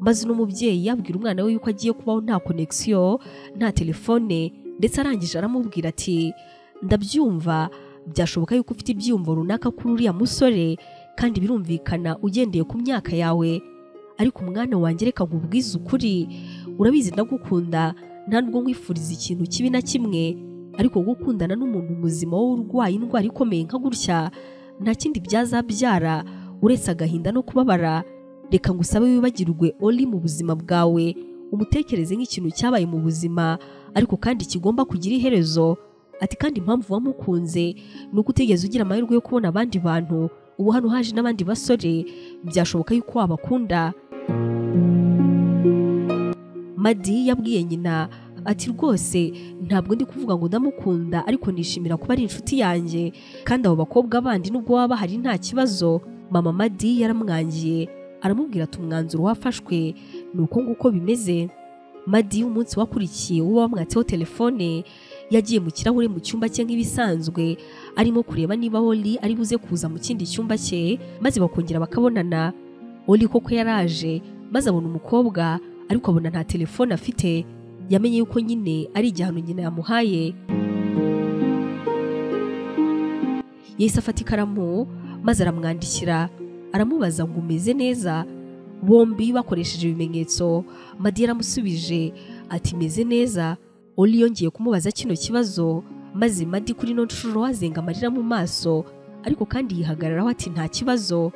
Speaker 1: maze uno mubyeyi yabwira umwana we yuko agiye kubaho nta konegisiyo nta telefone ndetse arangije aramubwira ati ndabyumva byashoboka yuko ufite ibyiyumvo runaka kuri uriya musore kandi birumvikana ugendeye ku myaka yawe ariko umwana wanjye reka nkubwize ukuri urabizi ndagukunda nta nubwo nkwifuriza ikintu kibi na kimwe ariko gukundana n'umuntu muzima wowe urwaye indwara ikomeye nka gutya nta kindi byazabyara uretse agahinda no kubabara reka ngusabe wibagirwe ori mu buzima bwawe umutekereze nk'ikintu cyabaye mu buzima ariko kandi kigomba kugira iherezo ati kandi impamvu wamukunze ni uko utigeze ugira amahirwe yo kubona abandi bantu ubu hano haje n'abandi basore byashoboka yuko wabakunda madi yabwiye nyina ati rwose ntabwo ndi kuvuga ngo ndamukunda ariko nishimira kuba ari inshuti yanjye kandi abo bakobwa bandi nubwo baba bahari nta kibazo mama madi yaramwangiye aramubwira ati umwanzuro wafashwe ni uko nguko bimeze madi umunsi wakurikiye uba wamwatseho telefone yagiye mu kirahure mu cyumba cye nk'ibisanzwe arimo kureba niba oli ari buze kuza mu kindi cyumba cye maze bakongera bakabonana oli koko yaraje maze abona umukobwa ariko abona nta telefone afite yamenye yuko nyine ari igihano nyina yamuhaye yahise afata ikaramu maze aramwandikira aramubaza ngo umeze neza bombi bakoresheje ibimenyetso madi yaramusubije ati meze neza oli yongeye kumubaza kino kibazo maze madi kuri ino nshuro azenga amarira mu maso ariko kandi yihagararaho ati nta kibazo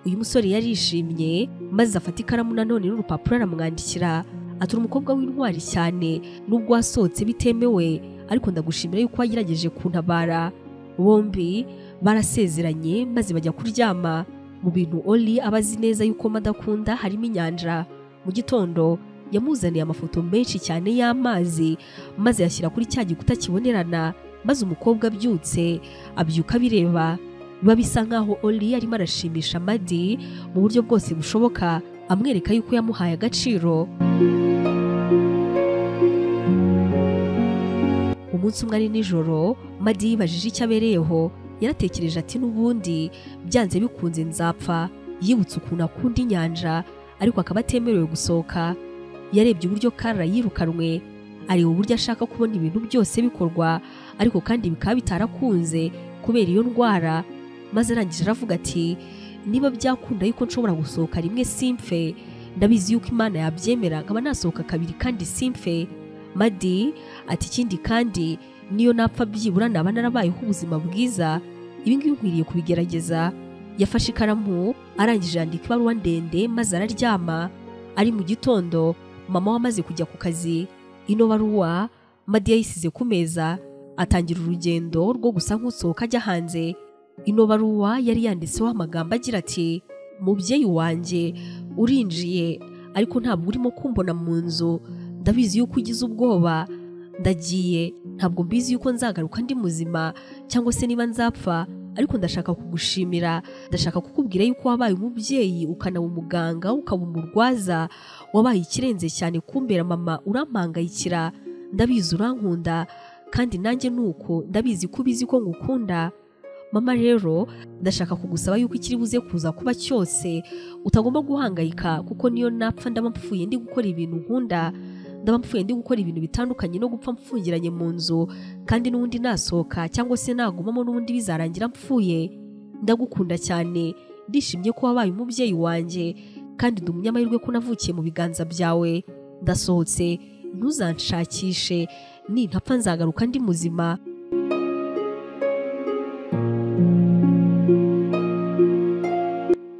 Speaker 1: uyu musore yarishimye maze afata ikaramu nanone n'urupapuro aramwandikira atura umukobwa w'intwari cyane nubwo wasohotse bitemewe ariko ndagushimira yuko wagerageje kuntabara bombi barasezeranye maze bajya kuryama mu bintu oli aba azi neza yuko madakunda harimo inyanja mu gitondo yamuzaniye amafoto menshi cyane y'amazi maze yashyira kuri cya gikuta kibonerana maze umukobwa abyutse abyuka abireba biba bisa nkaho oli arimo arashimisha madi mu buryo bwose bushoboka amwereka yuko yamuhaye agaciro umunsi umwe ari nijoro madi yibajije icyo abereyeho yaratekereje ati n'ubundi byanze bikunze nzapfa yibutse ukuntu akunda inyanja ariko akaba atemerewe gusohoka yarebye uburyo Carla yirukanwe areba uburyo ashaka kubona ibintu byose bikorwa ariko kandi bikaba bitarakunze kubera iyo ndwara maze arangije aravuga ati niba byakunda yuko nshobora gusohoka rimwe simpfe ndabizi yuko imana yabyemera nkaba nasohoka kabiri kandi simpfe madi ati ikindi kandi niyo napfa byibura naba narabayeho ubuzima bwiza ibi ngibi nkwiriye kubigerageza yafashe ikaramu arangije yandika ibaruwa ndende maze araryama ari mu gitondo mama we amaze kujya ku kazi ino baruwa madi yayisize ku meza atangira urugendo rwo gusa nk'usohoka ajya hanze ino baruwa yari yanditseho amagambo agira ati mubyeyi wanjye urinjiye ariko ntabwo urimo kumbona mu nzu ndabizi yuko ugize ubwoba ndagiye ntabwo mbizi yuko nzagaruka ndi muzima cyangwa se niba nzapfa ariko ndashaka kugushimira ndashaka kukubwira yuko wabaye umubyeyi ukanaba umuganga ukaba umurwaza wabaye ikirenze cyane kumbera mama urampangayikira ndabizi urankunda kandi nanjye ni uko ndabizi ko ubizi ko ngukunda mama rero ndashaka kugusaba yuko ikiri buze kuza kuba cyose utagomba guhangayika kuko niyo napfa ndaba mpfuye ndi gukora ibintu nkunda ndaba mpfuye ndi gukora ibintu bitandukanye no gupfa mfungiranye mu nzu kandi n'ubundi nasohoka cyangwa se nagumamo n'ubundi bizarangira mpfuye ndagukunda cyane ndishimye ko wabaye umubyeyi wanjye kandi ndi umunyamahirwe ko navukiye mu biganza byawe ndasohotse ntuzanshakishe nintapfa nzagaruka ndi muzima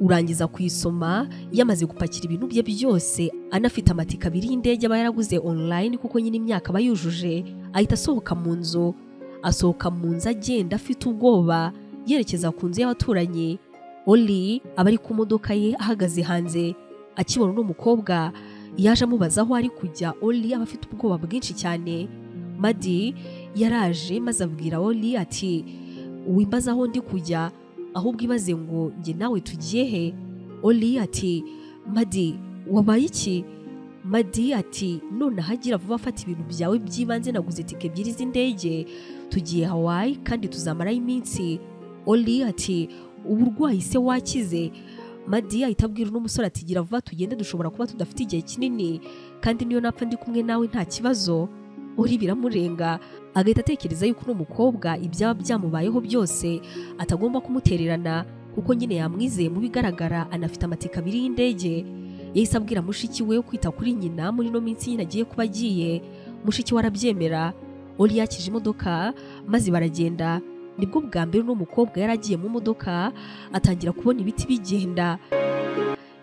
Speaker 1: urangiza kuyisoma yamaze gupakira ibintu bye byose anafite amatike abiri y'indege aba yaraguze online kuko nyine imyaka aba yujuje ahita asohoka mu nzu asohoka mu nzu agenda afite ubwoba yerekeza ku nzu y'abaturanyi oli aba ari ku modoka ye ahagaze hanze akibona uno mukobwa yaje amubaza aho ari kujya oli aba afite ubwoba bwinshi cyane muhamadi yaraje maze abwira oli ati wimbaza aho ndi kujya ahubwo ibaze ngo njye nawe tugiye he oli ati madi wabaye iki madi ati none ahagira vuba afata ibintu byawe by'ibanze naguze tike ebyiri z'indege tugiye hawayi kandi tuzamarayo iminsi oli ati uburwayi se wakize madiya ahita abwira uno musore ati gira vuba tugende dushobora kuba tudafite igihe kinini kandi niyo napfa ndi kumwe nawe nta kibazo uri biramurenga agahita atekereza yuko uno mukobwa ibyaba byamubayeho byose atagomba kumutererana kuko nyine yamwizeye mu bigaragara anafite amatika abiri y'indege yahise abwira mushiki we kwita kuri nyina muri ino minsi nyine agiye kuba agiye mushiki we arabyemera ori yakije imodoka maze baragenda nibwo bwa mbere uno mukobwa yari agiye mu modoka atangira kubona ibiti bigenda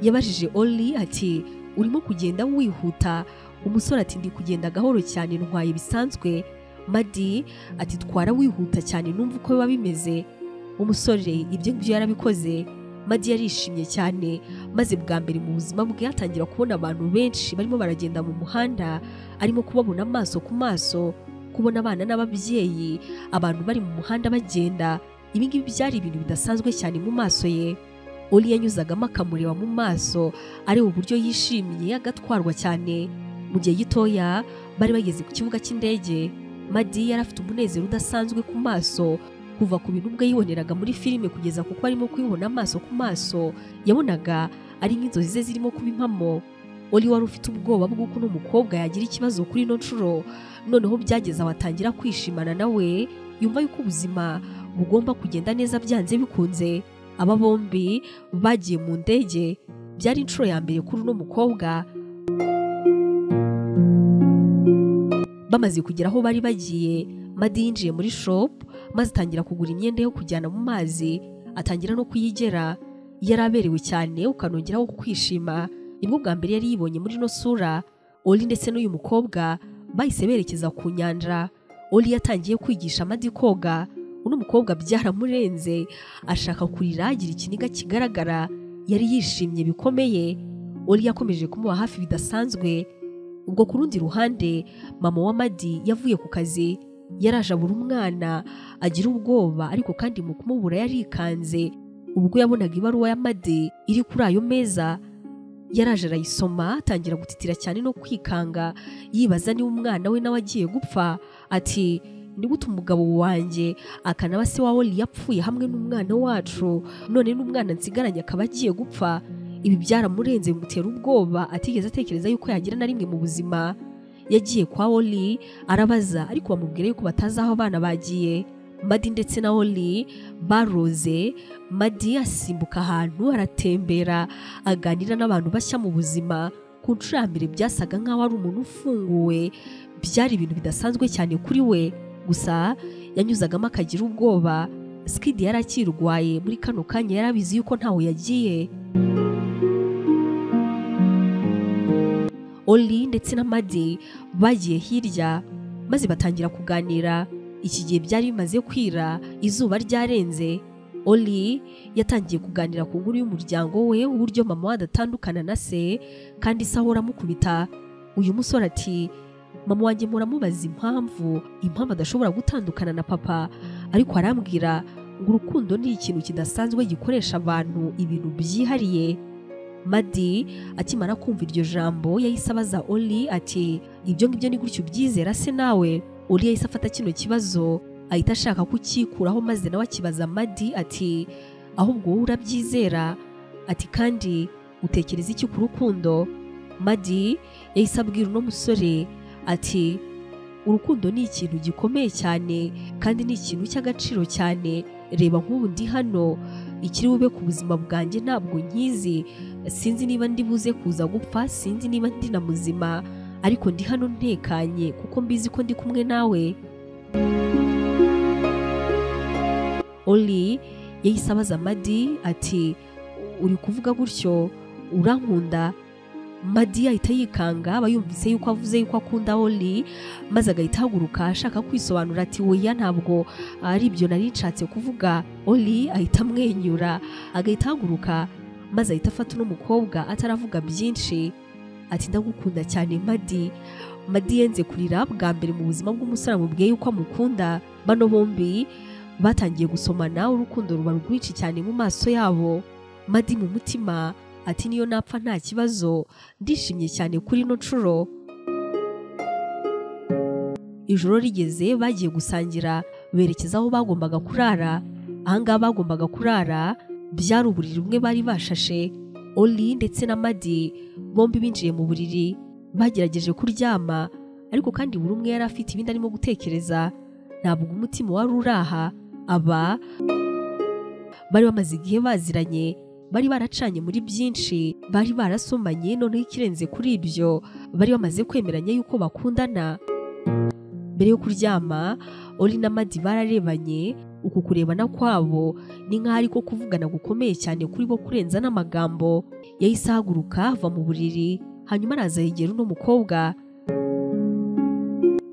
Speaker 1: yabajije oli ati urimo kugenda wihuta umusore ati ndi kugenda gahoro cyane ntwaye bisanzwe madi ati twara wihuta cyane numva uko biba bimeze umusore ibyo ngibyo yarabikoze madi yarishimye cyane maze bwa mbere mu buzima bwe atangira kubona abantu benshi barimo baragenda mu muhanda arimo kubabona amaso ku maso kubona abana n'ababyeyi abantu bari mu muhanda bagenda ibi ngibi byari ibintu bidasanzwe cyane mu maso ye oli yanyuzagamo akamureba mu maso areba uburyo yishimiye agatwarwa cyane mu gihe gitoya bari bageze ku kibuga cy'indege madi yari afite umunezero udasanzwe ku maso kuva ku bintu ubwe yiboneraga muri filime kugeza kuko arimo kubibona amaso ku maso yabonaga ari nk'inzozi ze zirimo kuba impamo oli wari ufite ubwoba bw'uko uno mukobwa yagira ikibazo kuri ino nshuro noneho byageze aho atangira kwishimana nawe yumva yuko ubuzima bugomba kugenda neza byanze bikunze aba bombi bagiye mu ndege byari inshuro ya mbere kuri uno mukobwa bamaze kugera aho bari bagiye madi yinjiye muri shopu maze atangira kugura imyenda yo kujyana mu mazi atangira no kuyigera yari aberewe cyane ukanongeraho kwishima nibwo bwa mbere yari yibonye muri ino sura oli ndetse n'uyu mukobwa bahise berekeza ku nyanja oli yatangiye kwigisha amadi koga uno mukobwa byaramurenze ashaka kurira agira ikiniga kigaragara yari yishimye bikomeye oli yakomeje kumuba hafi bidasanzwe ubwo ku rundi ruhande mama wa madi yavuye ku kazi yaraje abura umwana agira ubwoba ariko kandi mu kumubura yarikanze ubwo yabonaga ibaruwa ya madi iri kuri ayo meza yaraje arayisoma atangira gutitira cyane no kwikanga yibaza niba umwana we nawe agiye gupfa ati nigute umugabo wanjye akanaba se wa oli yapfuye hamwe n'umwana wacu none n'umwana nsigaranye akaba agiye gupfa ibi byaramurenze bimutera ubwoba atigeze atekereza yuko yagira na rimwe mu buzima yagiye kwa oli arabaza ariko bamubwira yuko batazi aho abana bagiye madi ndetse na oli baroze madi asimbuka ahantu aratembera aganira n'abantu bashya mu buzima ku nshuro ya mbere byasaga nk'aho ari umuntu ufunguwe byari ibintu bidasanzwe cyane kuri we gusa yanyuzagamo akagira ubwoba sikidi yari akirwaye muri kano kanya yari abizi yuko ntaho yagiye oli ndetse na madi bagiye hirya maze batangira kuganira iki gihe byari bimaze kwira izuba ryarenze oli yatangiye kuganira ku nkuru y'umuryango we uburyo mama we adatandukana na se kandi se ahora amukubita uyu musore ati mama wanjye muramubaza impamvu impamvu adashobora gutandukana na papa ariko arambwira ngo urukundo ni ikintu kidasanzwe gikoresha abantu ibintu byihariye madi akimara kumva iryo jambo yahise abaza oli ati ibyo ngibyo ni gutyo ubyizera se nawe uri yahise afata kino kibazo ahita ashaka kukikuraho maze nawe akibaza madi ati ahubwo wowe urabyizera ati kandi utekereza iki ku rukundo madi yahise abwira uno musore ati urukundo ni ikintu gikomeye cyane kandi ni ikintu cy'agaciro cyane reba nk'ubu ndi hano ikiri bube ku buzima bwanjye ntabwo nkizi sinzi niba ndi buze kuza gupfa sinzi niba ndi na muzima ariko ndi hano ntekanye kuko mbizi ko ndi kumwe nawe oli yahise abaza madi ati uri kuvuga gutyo urankunda madi ahita yikanga aba yumvise yuko avuze yuko akunda oli maze agahita ahaguruka ashaka kwisobanura ati weya ntabwo ari ibyo nari nshatse kuvuga oli ahita amwenyura agahita ahaguruka maze ahita afata uno mukobwa ataravuga byinshi ati ndagukunda cyane madi madi yenze kurira bwa mbere mu buzima bw'umusore amubwiye yuko amukunda bano bombi batangiye gusomana urukundo ruba rwinshi cyane mu maso yabo madi mu mutima ati niyo napfa nta kibazo ndishimye cyane kuri ino nshuro ijoro rigeze bagiye gusangira berekeza aho bagombaga kurara ahangaha bagombaga kurara byari uburiri bumwe bari bashashe oli ndetse na madi bombi binjiye mu buriri bagerageje kuryama ariko kandi buri umwe yari afite ibindi arimo gutekereza ntabwo umutima wari uraha aba bari bamaze igihe baziranye bari baracanye muri byinshi bari barasomanye noneho ikirenze kuri ibyo bari bamaze kwemeranya yuko bakundana mbere yo kuryama oli na madi bararebanye uku kurebana kwabo ni nk'aho ariko kuvugana gukomeye cyane kuri bo kurenza n'amagambo yahise ahaguruka ava mu buriri hanyuma araza yegera uno mukobwa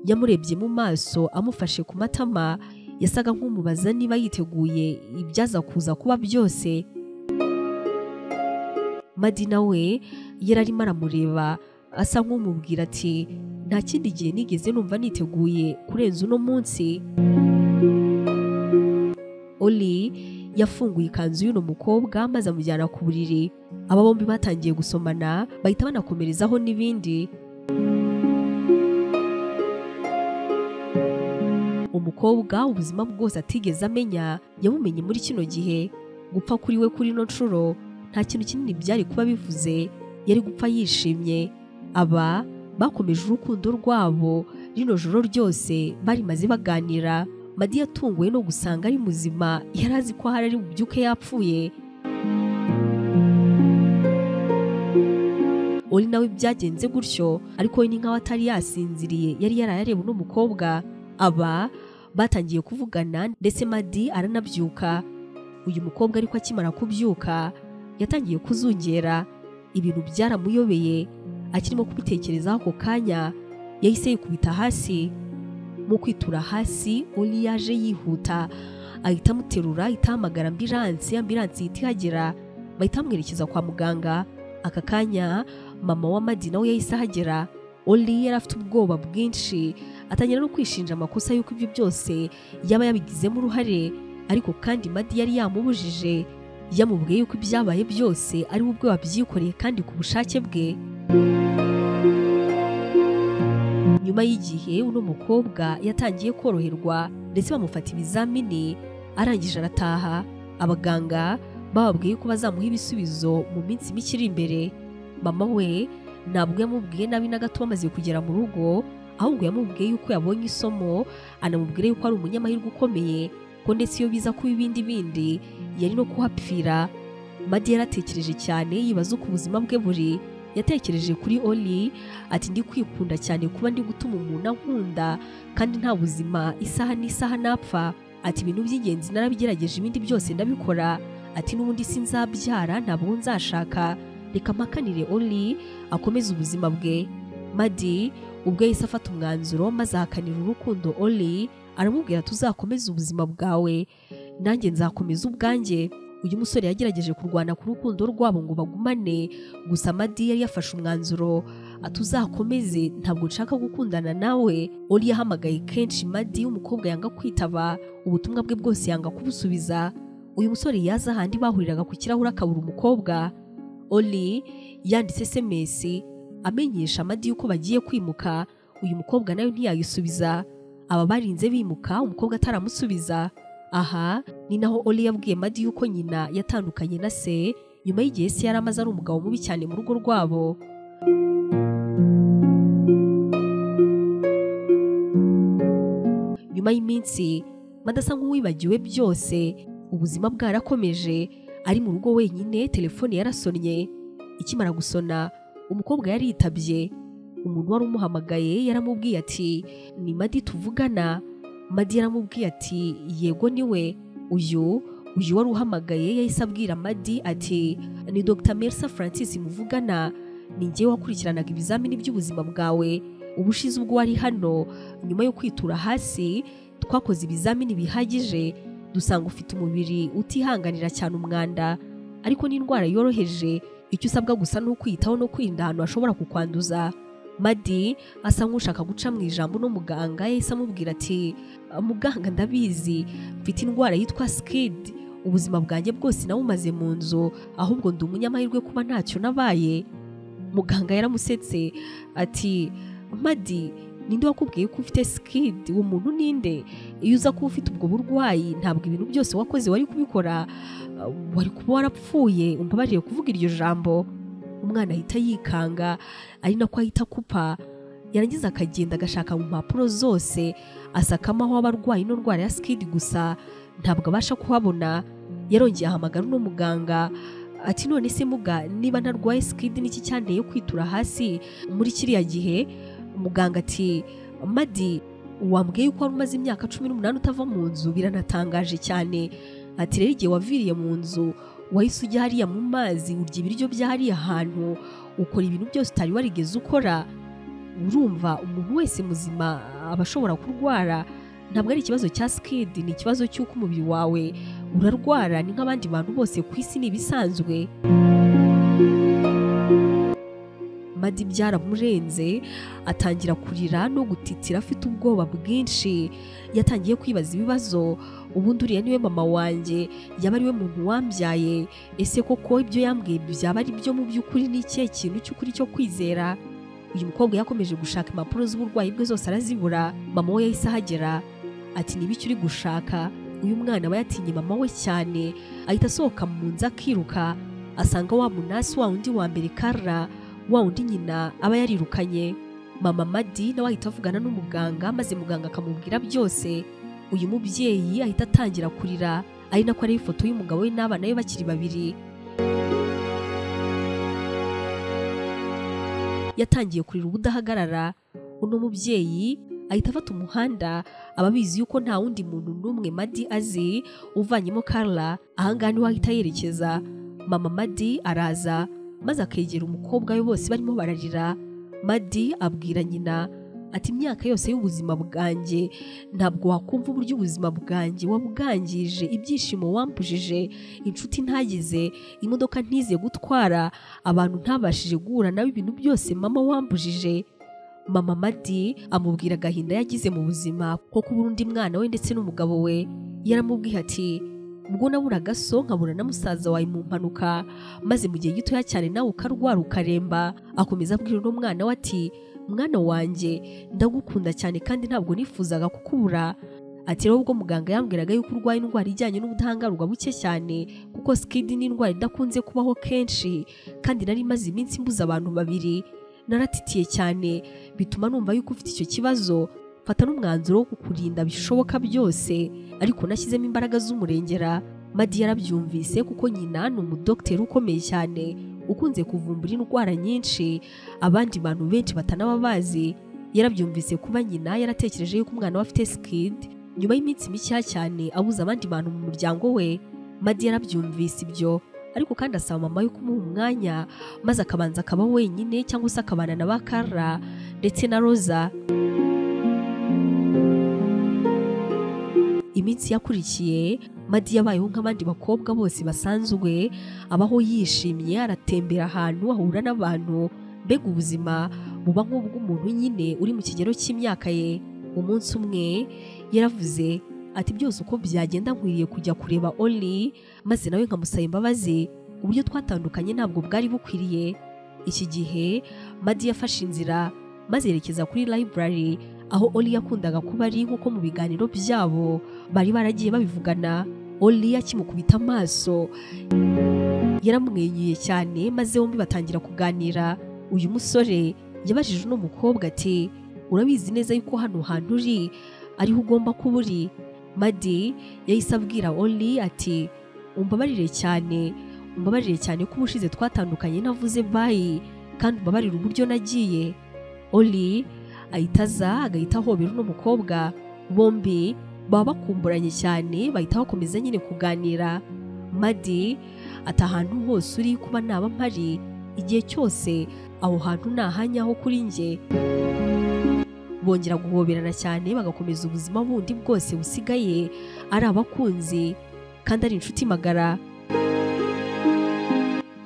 Speaker 1: yamurebye mu maso amufashe ku matama yasaga nk'umubaza niba yiteguye ibyaza kuza kuba byose madi nawe yari arimo aramureba asa nk'umubwira ati nta kindi gihe nigeze numva niteguye kurenza uno munsi oli yafunguye ikanzu y'uno mukobwa maze amujyana ku buriri aba bombi batangiye gusomana bahita banakomerezaho n'ibindi umukobwa ubuzima bwose atigeze amenya yabumenye muri kino gihe gupfa kuri we kuri ino nshuro nta kintu kinini byari kuba bivuze yari gupfa yishimye aba bakomeje urukundo rwabo rino joro ryose barimaze baganira madi yatunguwe no gusanga ari muzima yari azi ko ahari ari bubyuke yapfuye oli nawe byagenze gutyo ariko we ni nkaho atari yasinziriye yari yaraye areba uno mukobwa aba batangiye kuvugana ndetse madi aranabyuka uyu mukobwa ariko akimara kubyuka yatangiye kuzungera ibintu byaramuyobeye akirimo kubitekerezaho ako kanya yahise yikubita hasi mu kwitura hasi oli yaje yihuta ahita amuterura ahita ahamagara ambiransi ambiransi ihita ihagera bahita bamwerekeza kwa muganga aka kanya mama wa madi nawe yahise ahagera oli yari afite ubwoba bwinshi atangira no kwishinja amakosa y'uko ibyo byose yaba yabigizemo uruhare ariko kandi madi yari yamubujije yamubwiye yuko ibyabaye byose ari we ubwe wabyikoreye kandi ku bushake bwe nyuma y'igihe uno mukobwa yatangiye koroherwa ndetse bamufata ibizamini arangije arataha abaganga bababwiye ko bazamuha ibisubizo mu minsi mike iri imbere mama we ntabwo yamubwiye nabi na gato bamaze kugera mu rugo ahubwo yamubwiye yuko yabonye isomo anamubwira yuko ari umunyamahirwe ukomeye ko ndetse iyo biza kuba ibindi bindi yari no kuhapfira madi yaratekereje cyane yibaza uko ubuzima bwe buri yatekereje kuri oli ati ndi kwikunda cyane kuba ndi gutuma umuntu ankunda kandi nta buzima isaha n'isaha napfa ati ibintu by'ingenzi narabigerageje ibindi byose ndabikora ati n'ubundi sinzabyara ntabwo nzashaka reka mpakanire oli akomeze ubuzima bwe madi ubwo yahise afata umwanzuro maze ahakanira urukundo oli aramubwira ati uzakomeze ubuzima bwawe nanjye nzakomeza ubwanjye uyu musore yagerageje kurwana ku rukundo rwabo ngo bagumane gusa madi yari yafashe umwanzuro atuzakomeze ntabwo nshaka gukundana nawe uri yahamagaye kenshi madi umukobwa yanga kwitaba ubutumwa bwe bwose yanga kubusubiza uyu musore yaza ahandi bahuriraga ku kirahure akabura umukobwa oli yanditse sms amenyesha madi yuko bagiye kwimuka uyu mukobwa nawe ntiyayisubiza aba barinze bimuka umukobwa ataramusubiza aha ni naho oli yabwiye madi yuko nyina yatandukanye na se nyuma y'igihe se yari amaze ari umugabo mubi cyane mu rugo rwabo nyuma y'iminsi madi asa nk'uwibagiwe byose ubuzima bwarakomeje ari mu rugo wenyine telefone yarasonnye ikimara gusona umukobwa yari yitabye umuntu wari umuhamagaye yaramubwiye ati ni madi tuvugana madi yaramubwiye ati yego niwe uyu uyu wari uhamagaye yahise abwira madi ati ni dr merisa francis muvugana ni ngewe wakurikiranaga ibizamini by'ubuzima bwawe ubushize ubwo wari hano nyuma yo kwitura hasi twakoze ibizamini bihagije dusanga ufite umubiri utihanganira cyane umwanda ariko n'indwara yoroheje icyo usabwa gusa ni ukwiyitaho no kwirinda ahantu hashobora kukwanduza madi asa nk'ushaka guca mu ijambo uno muganga yahise amubwira ati muganga ndabizi mfite indwara yitwa sikidi ubuzima bwanjye bwose nawumaze mu nzu ahubwo ndi umunyamahirwe kuba ntacyo nabaye muganga yaramusetse ati madi ninde wakubwiye ko ufite sikidi uwo muntu ninde iyo uza kuba ufite ubwo burwayi ntabwo ibintu byose wakoze wari kubikora uh, wari kuba warapfuye umbabariye kuvuga iryo jambo umwana ahita yikanga ari nako ahita akupa yarangiza akagenda agashaka mu mpapuro zose asakamaho abarwayi n'indwara ya sikidi gusa ntabwo abasha kuhabona yarongeye ahamagara uno muganga ati none se muga niba ntarwaye sikidi n'iki cyanteye kwitura hasi muri kiriya gihe muganga ati madi wambwiye yuko wari umaze imyaka cumi n'umunani utava mu nzu biranatangaje cyane ati rero igihe waviriye mu nzu wahise ujya hariya mu mazi urya ibiryo bya hariya hantu ukora ibintu byose utari warigeze ukora urumva umuntu wese muzima aba ashobora kurwara ntabwo ari ikibazo cya sikidi ni ikibazo cy'uko umubiri wawe urarwara ni nk'abandi bantu bose ku isi ni ibisanzwe madi byaramurenze atangira kurira no gutitira afite ubwoba bwinshi yatangiye kwibaza ibibazo ubundi uriya niwe mama wanjye yaba ariwe muntu wambyaye ese koko ibyo yambwiye byaba ari byo mu by'ukuri ni ikihe kintu cy'ukuri cyo kwizera uyu mukobwa yakomeje gushaka impapuro z'uburwayi bwe zose arazibura mama we yahise ahagera ati niba icyo uri gushaka uyu mwana aba yatinye mama we cyane ahita asohoka mu nzu akiruka asanga wa munasi wa undi wa mbere karara wa undi nyina aba yarirukanye mama madi nawe ahita avugana n'umuganga maze muganga akamubwira byose uyu mubyeyi ahita atangira kurira ari nako ariho ifoto y'umugabo we n'abana be bakiri babiri yatangiye kurira ubudahagarara uno mubyeyi ahita afata umuhanda aba abizi yuko nta wundi muntu n'umwe madi azi uvanyemo karla ahangaha niho ahita yerekeza mama madi araza maze akegera umukobwa we bose barimo bararira madi abwira nyina ati imyaka yose y'ubuzima bwanjye ntabwo wakumva uburyo ubuzima bwanjye wabwangije ibyishimo wampujije inshuti ntagize imodoka ntize gutwara abantu ntabashije guhura nawe ibintu byose mama wampujije mama madi amubwira agahinda yagize mu buzima ko kubura undi mwana we ndetse n'umugabo we yaramubwiye ati ubwo nabura gaso nkabura na musaza wawe mu mpanuka maze mu gihe gitoya cyane nawe ukarwara ukaremba akomeza abwira uno mwana we ati mwana wanjye ndagukunda cyane kandi ntabwo nifuzaga kukubura ati rero ubwo muganga yambwiraga yuko urwaye indwara ijyanye n'ubudahangarwa buke cyane kuko sikidi ni indwara idakunze kubaho kenshi kandi nari imaze iminsi mbuze abantu babiri naratitiye cyane bituma numva yuko ufite icyo kibazo fata n'umwanzuro wo kukurinda bishoboka byose ariko nashyizemo imbaraga z'umurengera madi yarabyumvise kuko nyina ni umudogiteri ukomeye cyane ukunze kuvumbura indwara nyinshi abandi bantu benshi batanaba bazi yarabyumvise kuba nyina yaratekereje yuko umwana we afite sikidi nyuma y'iminsi mikeya cyane abuze abandi bantu mu muryango we madi yarabyumvise ibyo ariko kandi asaba mama we kumuha umwanya maze akabanza akaba wenyine cyangwa se akabana na ba karara ndetse na roza iminsi yakurikiye madi yabayeho nk'abandi bakobwa bose basanzwe abaho yishimye aratembera ahantu ahura n'abantu mbega ubuzima buba nk'ubw'umuntu nyine uri mu kigero cy'imyaka ye umunsi umwe yaravuze ati byose uko byagenda nkwiriye kujya kureba oli maze nawe nkamusaba imbabazi uburyo twatandukanye ntabwo bwari bukwiriye iki gihe madi yafashe inzira maze yerekeza kuri library aho oli yakundaga kuba ari nk'uko mu biganiro byabo bari baragiye babivugana oli akimukubita amaso yaramwenyuye cyane maze bombi batangira kuganira uyu musore yabajije uno mukobwa ati urabizi neza yuko hano hantu uri ariho ugomba kuba uri madi yahise abwira oli ati umbabarire cyane umbabarire cyane ko ubushize twatandukanye navuze bayi kandi umbabarire uburyo nagiye oli ahita aza agahita ahobera uno mukobwa bombi baba bakumburanye cyane bahita bakomeza nyine kuganira madi ati ahantu hose uri kuba naba mpari igihe cyose aho hantu ni ahanyaho kuri njye bongera guhoberana cyane bagakomeza ubuzima bundi bwose busigaye ari abakunzi kandi ari inshuti magara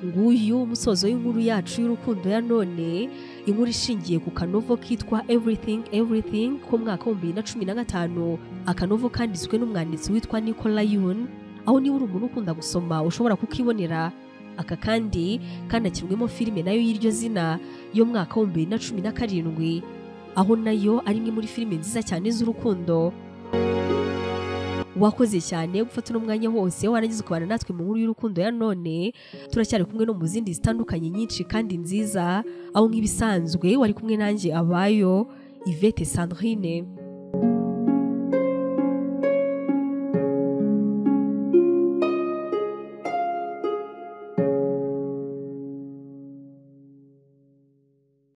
Speaker 1: nguyu umusozo w'inkuru yacu y'urukundo ya none inkuru ishingiye ku kanovo kitwa everything everything ko mu mwaka w'ibihumbi bibiri na cumi na gatanu akanovo kanditswe n'umwanditsi witwa nicola yun aho niba uri umuntu ukunda gusoma ushobora kukibonera aka kandi kanakirwemo filime nayo y'iryo zina yo mu mwaka w'ibihumbi bibiri na cumi na karindwi aho nayo ari imwe muri filime nziza cyane z'urukundo wakoze cyane gufata uno mwanya wose warangiza ukabana natwe mu nkuru y'urukundo ya none turacyari kumwe no mu zindi zitandukanye nyinshi kandi nziza aho nk'ibisanzwe wari kumwe nanjye abayo ivete sandrine